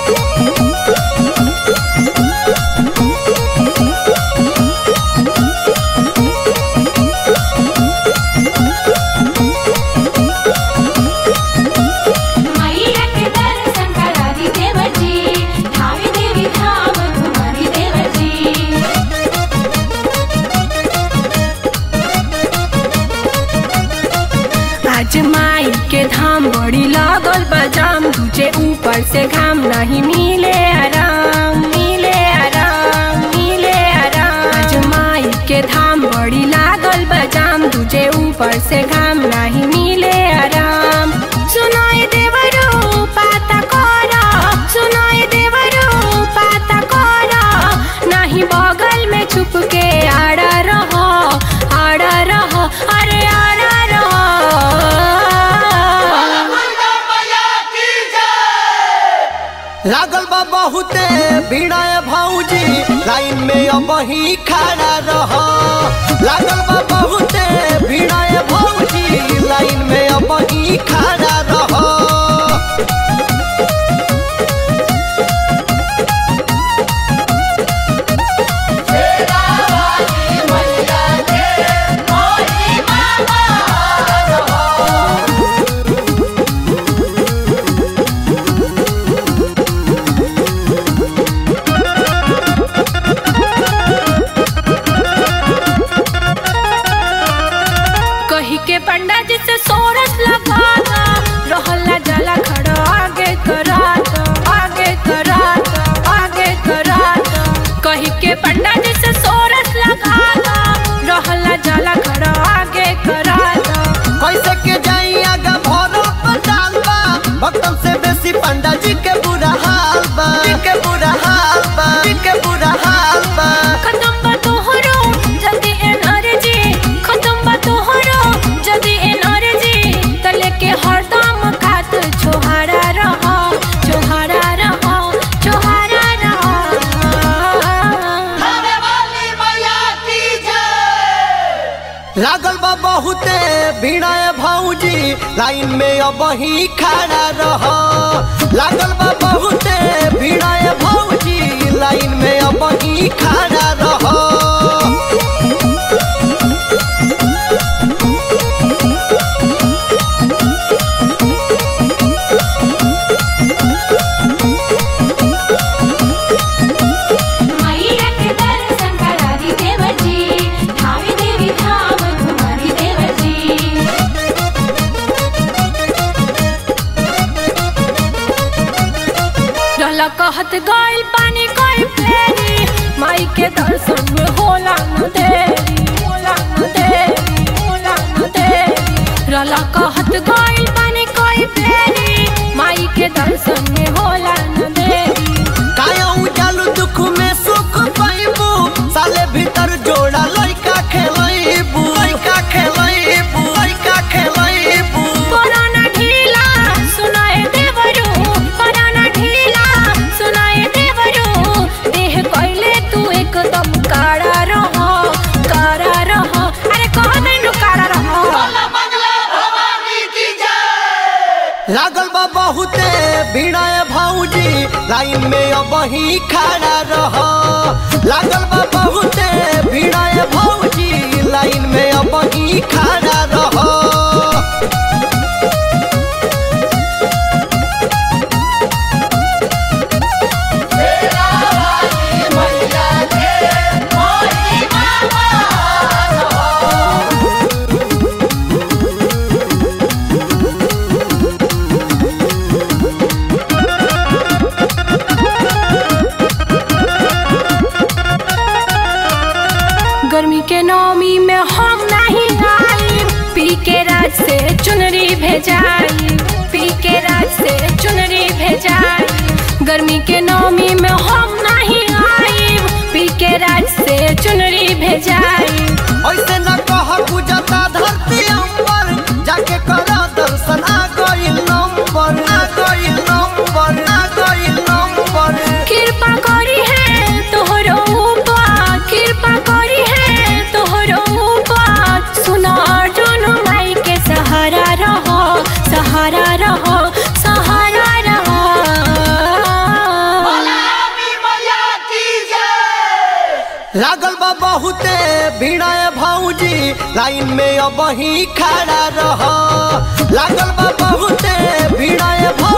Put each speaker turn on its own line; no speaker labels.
मैया के दर्शन करा दी देवजी धावी देवी धाम घुमारी देवजी
आज माई के धाम बड़ी लागल बजाम तुझे ऊपर से घाम नहीं मिले आराम मिले आराम मिले आराम आज माई के धाम बड़ी लागल बजाम तुझे ऊपर से घाम नहीं मिले आराम सुनाई देवरो पाता कोरा सुनाई देवरो पाता कोरा नहीं बगल में छुप के आड़ा रहो आड़ा रहो अरे आड़ा रहो
लागल बा बहुते भीड़ा भौजी लाइन में अब ही खड़ा रह लागल बा बहुते भीड़ा भौजी लाइन में अब ही खड़ा रह
कही के पंडा जी से सोरस लगाना रहला जला खड़ा आगे करात आगे करात आगे करात कही के पंडा जी से सोरस लगाना रहला जला खड़ा आगे करात
कैसे के जाई आगा भरो पटाल बा भक्तन से बेसी पंडा जी के बुरा हाल बा जी के बुरा हाल बा जी के बुरा हाल बा
खत्म बा तोहरो जल्दी एनर्जी खत्म बा तोहरो जल्दी एनर्जी तले के हरदम खात छोहारा रह छोहारा रह छोहारा रह
लागल बा बहुते भीड़ा भौजी लाइन में अब ही खड़ा रह लागल बा बहुते भीड़ा भौजी लाइन में अब ही खड़ा रह
मैया के दर्शन करा दी देवजी धावी देवी धाम घुमारी देवजी
रहला कहत गइल पानी कोई फेरी माई के दर्शन में होला न देरी होला न देरी होला न देरी रहला कहत गइल पानी कोई फेरी माई के दर्शन में होला न देरी
काया उजालू दुख में सुख पाइबू साले भीतर जोड़ा लइका खेलैबू लइका खेलैबू लइका खेलैबू
पुराना ढीला सुनाए देवरू पुराना ढीला सुनाए देवरू देह कइले तू एकदम काड़ा रह काड़ा रह अरे कह देनु काड़ा रह
लागल बा बहुते भीड़ा भौजी लाइन में अब ही खड़ा रह लागल बा बहुते भीड़ा भौजी लाइन में अब ही खड़ा रह
गर्मी के नौमी में हम नहीं आई पी के राज से चुनरी भेजाई पी के राज से चुनरी भेजाई गर्मी के नौमी में हम नहीं आई पी के राज से चुनरी भेजाई
ऐसे न कह गुजता धरती अंबर जाके कर दर्शन आ गइल नंबर आ गइल नंबर आ गइल नंबर
कृपा करी है तोहरो ऊपर कृपा करी है तोहरो ऊपर सुनो अर्जुन माई के सहारा रहो सहारा रहो सहारा रहो
लागल बा बहुते भिड़ाए भौजी लाइन में अब ही खड़ा रह लागल बा बहुते भिड़ाए भौजी